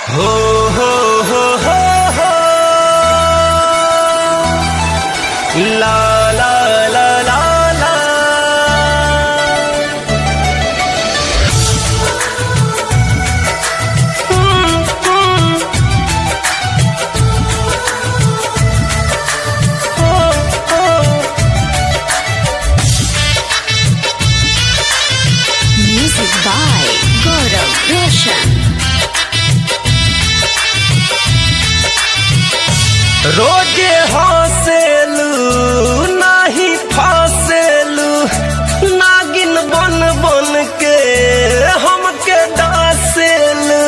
हो हो हो हो हो ला ला ला ला ला Music by Gaurav Roshan. रोजे हंसेलू नाही फंसेलू नागिन बन बन के हमके डासेलू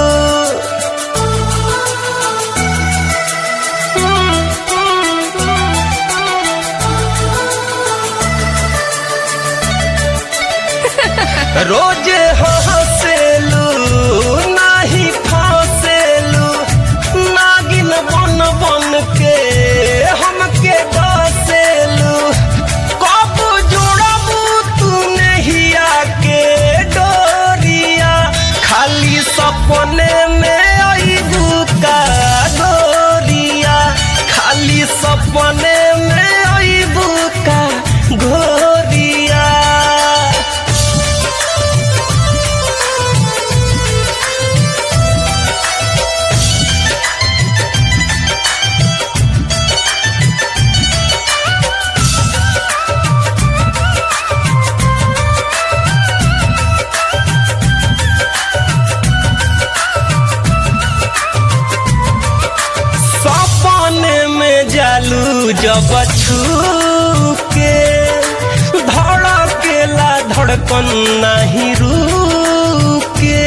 रोजे हंसेलू नाही फंसेलू नागिन बन बन के हमके डसेलू कब जोड़बू तू नहिया के डोरिया खाली सपने में अबू का गोरिया खाली सपने में अबू का गोरिया सपने में जालू जब छू के धड़केला धड़कन नहीं रुके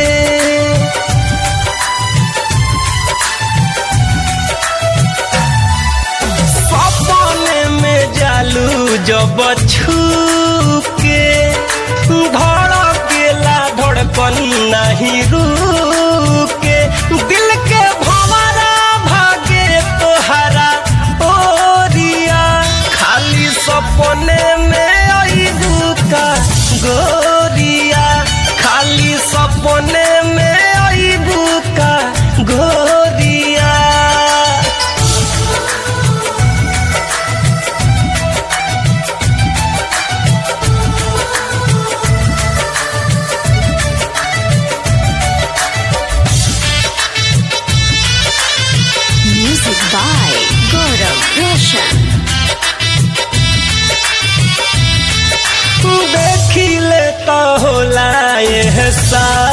सपने में जालू जब छू के धड़केला धड़कन नहीं रुके दिल के भंवरा भागे तोहरा ओरिया खाली सपने में अबू का गोरिया खाली सपने में अबू का गोरिया Music by Gaurav Roshan. देखी ले तो होला एहसास